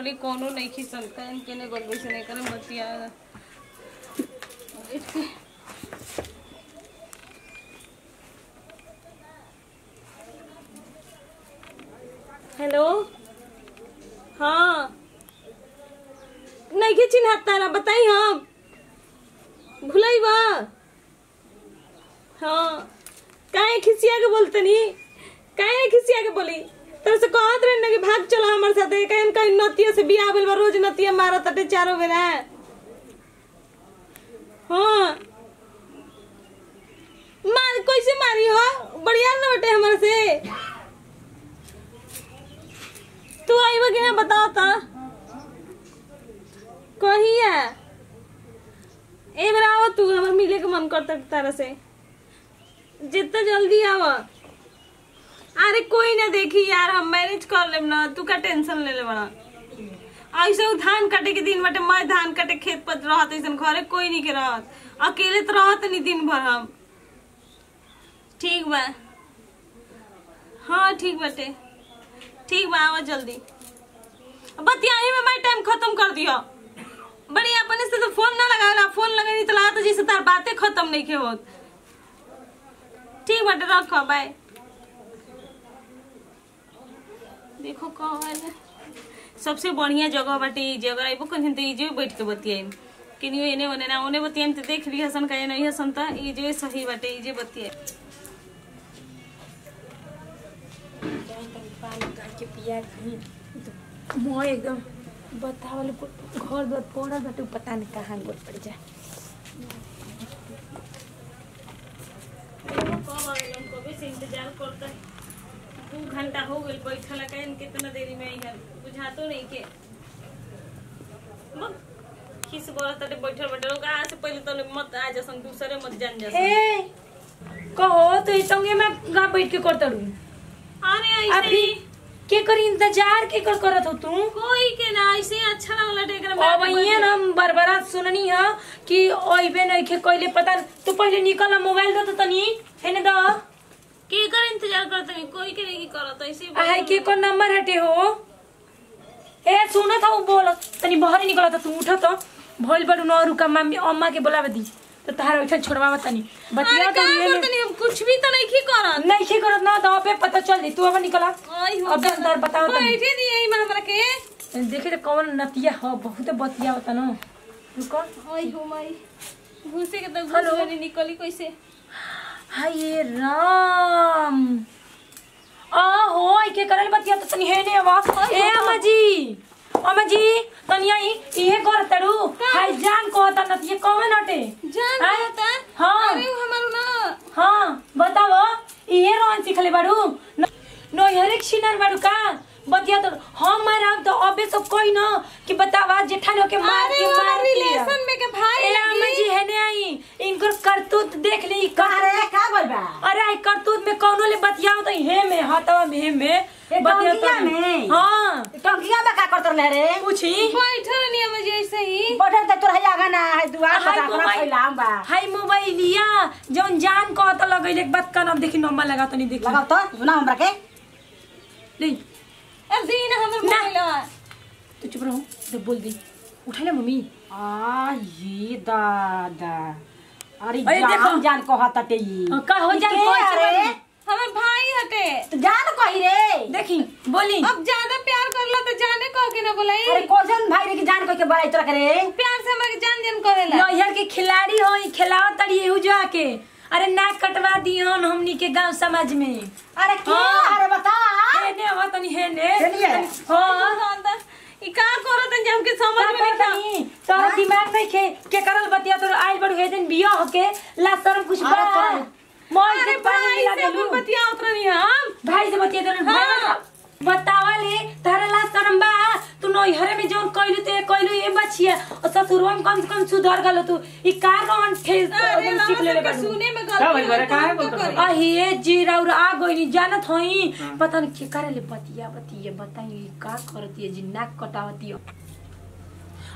Totally कोनो नहीं खिसन कहन केने गोल बैसे नहीं करे बतिया इसके हेलो हाँ नहीं के चिन्ह तारा बताई हम भुलाई बा हाँ काहे खिसिया के बोलते नी काहे खिसिया के बोली तर से कहत रहे ना कि भाग चलो हमारे साथे कहन कहीं नतिया से बियाह भेल बा रोज नतिया मारा तटे चारों बेरा हाँ मार कैसे मारी हो बढ़िया न बटे हमारे से तू आई कि ना बताओ ता कहिया ए बेरा आओ तू हमर मिले के मन करता तारा से जितना जल्दी आवा अरे कोई ना देखी यार हम मैनेज कर लेम ना तू का टेंशन ले ले बड़ा ऐसे उ धान काटे के दिन बाटे मैं धान काटे खेत पर रहत ऐसन घरे कोई नहीं के रहत अकेले तो रहत नहीं दिन भर हम ठीक बा हाँ ठीक बाटे ठीक बा आवा जल्दी बतियाही में मैं टाइम खत्म कर दियो बड़ी अपने से तो फोन ना लगावेला फोन लगाई तो लागत जैसे तार बातें खत्म नहीं के होत ठीक बाटे रखो बाय देखो कहल सबसे बढ़िया जगह बाटे ई जगह आइबो कहीं तो इजे बैठ के बतियाई किनियो एने ओने ना ओने बतियाई तो देख लिया सन कहे नहीं हसन त इजे सही बाटे इजे बतियाई पानी काट के पिया कहीं मोह एकदम बतावल घर द्वार पड़ल बाटे उ पता नहीं कहाँ गोल पड़ जाए कब आवेलन कबे से इंतजार करता है दू घंटा हो गई बैठल कहीं कितना देरी में आई बुझातो नहीं के मत खिस बोला तटे बैठल बैठल ओकरा से पहले तो मत आ जसन दूसरे मत जान जसन ए कहो तो ई संगे में गा बैठ के करत रहू अरे ऐसे अभी ही के कर इंतजार के कर करत हो तू कोई के ना ऐसे ही अच्छा लगला टेकर में अब ये ना हम बरबरा सुननी है कि ओइबे नहीं के कोइले पता तू पहले निकल मोबाइल दो तो तनी हेने दो के कर इंतजार करते नहीं कोई के नहीं करत ऐसे ही आहे के को नंबर हटे हो ए सुनो था वो बोल तनी बाहर निकला था तू उठा तो भइल बड़ू न रुका मम्मी अम्मा के बोलावे दी तो तहार उठा छोड़वा तनी बतिया अरे तो का ये करते नहीं हम कुछ भी तो नहीं की करत नहीं के करत ना तो पे पता चल दी तू अब निकला आई हो अब अंदर बताओ तनी बैठे नहीं यही में हमरा के देखे तो कौन नतिया हो बहुत बतिया होता ना रुको आई हो माई घुसे के तो हेलो। घुस नहीं निकली कैसे हाय ये राम आ हो आई के करल बतिया तो तनी है ने आवाज ए अम्मा जी अम्मा जी तनी आई इहे कर तड़ू हाय जान को होता नतिया कौन हटे जान हाँ? होता हाँ। अरे वो हमारो ना हाँ बताओ इहे रोन सिखले बाड़ू न नो हरेक सिनार बाड़ू का बतिया तो हम मारा तो अबे सब कोई न कि बतावा जेठानो के मार अरे के वो मार दिया। रिलेशन में के भाई ए अम्मा जी है ने आई इनकर करतूत देख ली का अरे का बोल बा अरे आई करतूत में कौनो ले बतियाओ तो हे में हाथवा में हे में ए, बतिया टंकिया तो- में? हाँ टंकिया में का करत रहे रे पूछी बैठल नहीं हम ऐसे ही बटन त तोर है आगा ना है दुआर हाय पर मोबाइल। फैलाम बा हाय मोबाइलिया जौन जान को तो लगैले एक बात का नाम देखी नंबर लगा तो नहीं देखी लगाओ तो सुना हमरा के ले अब दीन हमर ना। मोबाइल तू चुप रहो तो बोल दी उठा ले मम्मी आ ये दादा अरे अरे जान देखो। जान कहत टे ई हाँ, का हो ई जान के कोई अरे चला हमर भाई हटे तो जान कही रे देखी बोली अब ज्यादा प्यार करला तो जाने कह के ना बोलाई अरे कोजन भाई रे की जान कह के बड़ाई तोरा करे प्यार से हमरा के जान जान करेला नैहर के खिलाड़ी हो खिलाओ तड़ी एहू जाके अरे नाक कटवा दिहन हमनी के गांव समाज में अरे के हाँ। अरे बता हेने हो तनी हेने हेनिए? हाँ ई का करत हैं हमके समझ में नहीं था तोरा दिमाग नहीं खे के करल बतिया तोर आइल बड़ू हे दिन बियाह होके ला शर्म कुछ अरे बा तो- मोर अरे के पानी भाई मिला से देलू अपन बतिया उतरनी हम भाई से बतिया देलू हाँ। बतावा ले तारा ला शर्म बा तू नैहरे में जौन कइलू ते कइलू ए बचिया और ससुरवा में कम से कम सुधर गल तू ई का कौन ठेस अरे एकदम ना सीख लेले सबके बाड़ू सुने में का भइल बा रे? गलती काहे तो बोलत करी। अहे जीरा और आ गई जानत हई पता नहीं के करे ले बतिया बतिया बताई का करती है जी नाक कटावती है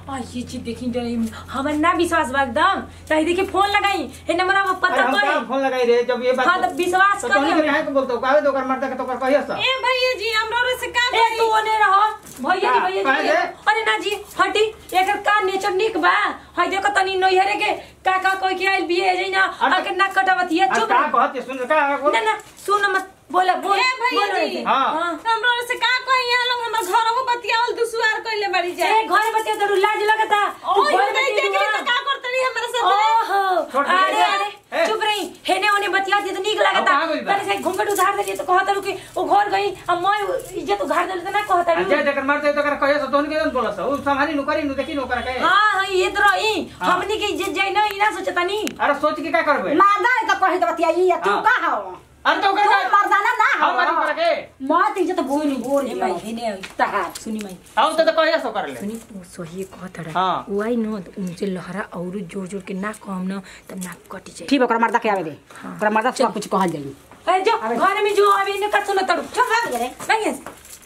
आ ये चीज देखी जो हमर ना विश्वास बा एकदम तही देखी फोन लगाई हे नंबर में अरे पता हम करी कहाँ फोन लगाई रे जब ये बात हाँ, तो विश्वास तो कर तोहनी ले। के यहाँ के बोलतो काहे तो ओकर मर्दा के तो ओकर कहियो सा ए भैया जी हमरा रे से का ए तू ओने रह भैया जी का? भैया काहे जी रे? अरे ना जी हटी एकर का नेचर निक बा हई देखो तनी नैहरे के का का कोई के आइल बिये जई ना अरे- आके ना कटावत ये अब चुप का रह। कहत है, सुन का बोल ना ना सुन मत बोला बोल ए भैया बोल जी। हाँ। हमरा रे से का कही यहाँ लोग हमर घरहु बतियावल दुसुआर कइले बड़ी ए जाए घर बतिया तो लाज लगता तू ओए घर नहीं बतिया देख ली दुआ। तो का करतनी हमरा साथे ओहो छोड़ दे। अरे अरे ए। चुप रही हेने ओने बतिया दी तो नीक अब लगता कहाँ गइल बा? तनी से घूंघट उधार देली तो कहत रु कि ओ घर गई अब मैं इज्जत उधार देली तो ना कहत रु अजय जकर मर्दा तो ओकर कहियो सा तोहनी के जन बोलस उ संभाली नु करी नु देखी नु ओकरा के हाँ हाँ ये तो रही हाँ। हमनी के इज्जत जाई ना ई ना सोचतानी अरे सोच के का करबे मादा है तो कही तो बतियाई या तू हाँ। का हो अरे तो तू ओकर का मर्दाना ना हम मारी हो ओकरा के मत इज्जत बोल बोल ए माई हेने तहार सुनी माई हम तो तो कहियो सा कर ले सुनी वो सही कहत रहा हाँ। वो आई न तो उनसे लहरा और जोर जोर के ना कहम न तब नाक कटी जाए ठीक ओकरा मर्दा के आवे दे हाँ। ओकरा मर्दा से सब कुछ कहल जाई अरे जो अबे। घर में जो अभी ने का सुनो तड़ू चुप रह गए नहीं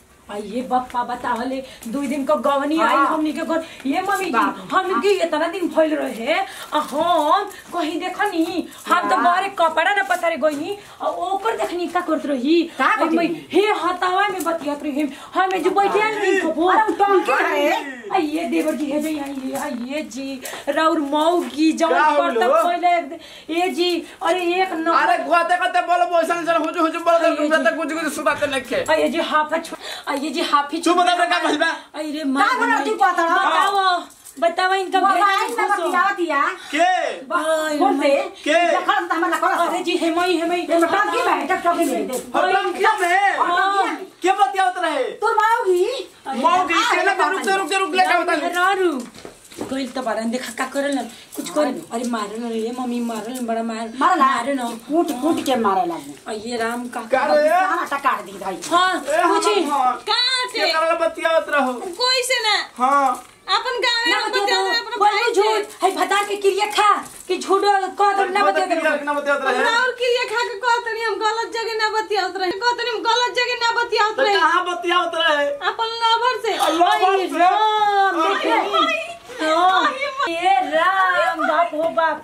ये बप्पा बतावले दो दिन को गवनी हाँ। आई हमनी के घर ये मम्मी जी बाप रे। हम के इतना दिन भइल रहे आ हम कहीं देखनी हम तो वाह। बारे कपड़ा ना पसारे गइनी आ ओकर देखनी का करत रही का करत हम- रही? हे हतावा में बतियात रही हम जो बैठे नहीं खबो अरे उ टंकी है आइए देवर जी है जी आइए आइए जी राउर मौगी जौन का हो करता लो? पहले एक दे- ए जी अरे एक न अरे कहते कहते बोलो बोसन सर हुजु हुजु बोलो अरे तो जी। तक कुछ कुछ सुनाते लिखे आइए जी हाफा छु आइए जी हाफी चुप बता रे का भइल बा अरे का बोला तू कहता रहा? बताओ बताओ इनका मोबाइल में भेजा खुश हो। बतियावतिया के बाय बोल दे के? देखा तो हमरा करत अरे जी हेमई हेमई ये में टंकी में टक टंकी में दे हरदम क्या में हाँ। के बतियावत रहे तोर माओगी मौगी के ना रुक जा रुक जा रुक ले का बता रारू गइल त बारन देखा का करल न कुछ कर अरे मारल न रे मम्मी मारल न बड़ा मार मारला मारे न कूट कूट के मारे लागे अये राम का का रे कहां टकार दी भाई हाँ ए, कुछ हम- हाँ। का के के करल बतियावत रहो कोई से ना हां अपन गाँव ना में बतिया बतियावल दो अपन बोलो भाई झूठ से है भता के क्रिया खा कि झूठ कह दो ना बतिया दो ना बतियावत रहे हमरा और क्रिया खा के कहतनी हम गलत जगह ना बतियावत रहे कहतनी हम गलत जगह ना बतियावत तो रहे कहां बतियावत रहे अपन लवर से अल्लाह अरे बाप रे राम अरे, देखी हाँ, ये राम बाप हो बाप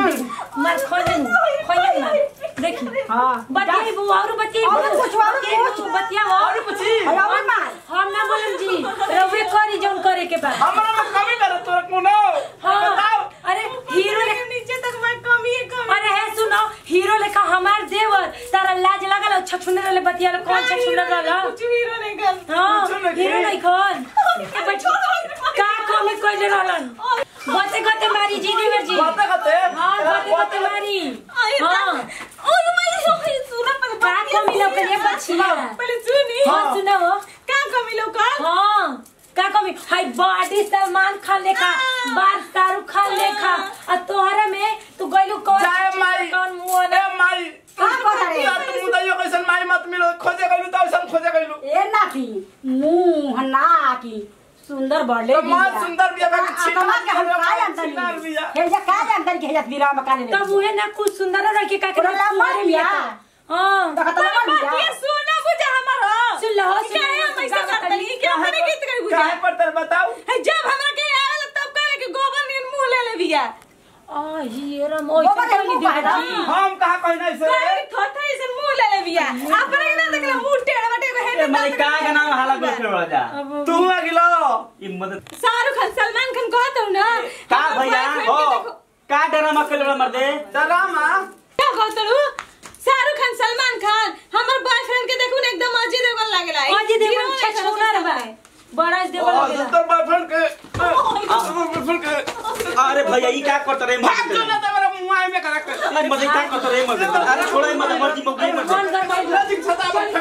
मर खोजन खोजन मार देखी हां बतियाई बु और बतियाई बु और कुछ, और कुछ। बतिया और कुछ अरे और मार हम ना बोलम जी रवे करी जौन करे के बा हमरा में कमी कर तोर कोनो हाँ बताओ अरे हीरो ले नीचे तक मैं कमी है कमी अरे है सुनो हीरो लेखा हमार देवर तारा लाज लगल छछुने वाले बतिया लो कौन छछुने वाला कुछ हीरो नहीं कर हाँ कुछो नहीं हीरो थे। नहीं कौन ए बच्ची का कमी कइले रहलन गते गते मारी जी देवर जी बात करते हाँ गते गते मारी हाँ ओए मैं सुना पर का कमी लो करिए बच्चिया पहले सुनी हाँ सुनाओ का कमी लो कर हाँ का कमी हाय बॉडी सलमान खान लेखा बाल शाहरुख खान लेखा आ तोहरा में तू गइलू कौन जाए माई कौन मुंह ए माई का कहता रे या तुम मुदाइयो कैसन माई मत मिलो खोजे गइलू त ऐसन खोजे गइलू ए नाती मुंह नाकी सुंदर बढ़ले तो मां सुंदर बिया बाकी छीना आत्मा के हम बिया, का बाकी जानता छीनार नहीं बिया। हे जा का जानता कि हे जा बीरा मकान में तब उहे ना कुछ सुंदर रह के का के ओरा लम्बा बिया। हां देखा तो लगा ये बिया सुना बुझा हमारा सुन लो क्या है हम ऐसा करते नहीं क्या हमने गीत करी बुझा काहे पर तर बताओ है जब हमरा के आवेला तब कहे कि गोबर नियन मुंह ले ले बिया आ ये रम ओइ बाबा के मुंह कहला। हम कहा कहना ऐसे कहे थोथा ऐसे मुंह ले ले बिया अपने के ना देखला मुंह टेढ़ बटे को ए है माई का का नाम हाला को खेल बड़ा जा तू अगिलो ई मदद शाहरुख खान सलमान खान कहत हूं ना का हमार भैया boyfriend हो के देखो का ड्रामा खेल बड़ा मर्दे डरामा क्या कहत हूं शाहरुख खान सलमान खान हमर बॉयफ्रेंड के देखू ना एकदम अजय देवगन लागेला अजय देवगन छछुना रे बा बड़ा देवल और लगेला तो बॉयफ्रेंड के बॉयफ्रेंड के अरे भैया ई का करत रे भाग मर्दे जो ना तो मेरा मुंह आए में करा के अरे मर्दे का करत रे मर्दे अरे छोड़े मर्दे मर्जी मौगी मर्दे कौन गरमाई लजिक छता